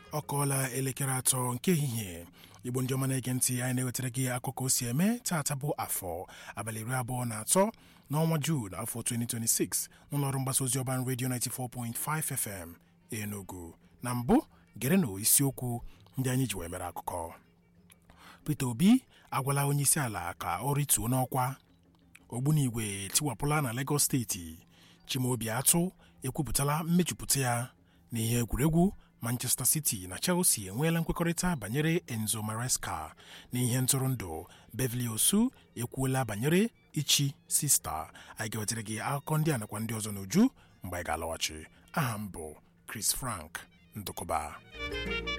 ọ kọọla elekere atọ nke ehihie igbo ndị ọma na-ege ntị anyị na-ewetara gị akụkọ o si eme taata bụ afọ abalị iri abụọ na atọ n'ọnwa Juun afọ 2026 n'ụlọọrụ mgbasa ozi ọban redio 94.5 FM Enugu na mbụ gere na isiokwu ndị anyị ji wee mere akụkọ Peter Obi agwala onye isi ala ka ọ rituo n'ọkwa ogbunigwe tiwapụla na Lagos steeti Chimaobi Atụ ekwupụtala mmejupụta ya n'ihe egwuregwu Manchester City na Chelsea enweela nkwekọrịta banyere Enzo Maresca n'ihe ntụrụndụ Beverly Osu ekwuola banyere ichi sista anyị ga-wetara gị akụkọ ndị a nakwa ndị ọzọ n'uju mgbe anyị ga-alọghachi aha m bụ Chris Frank Ndụkọba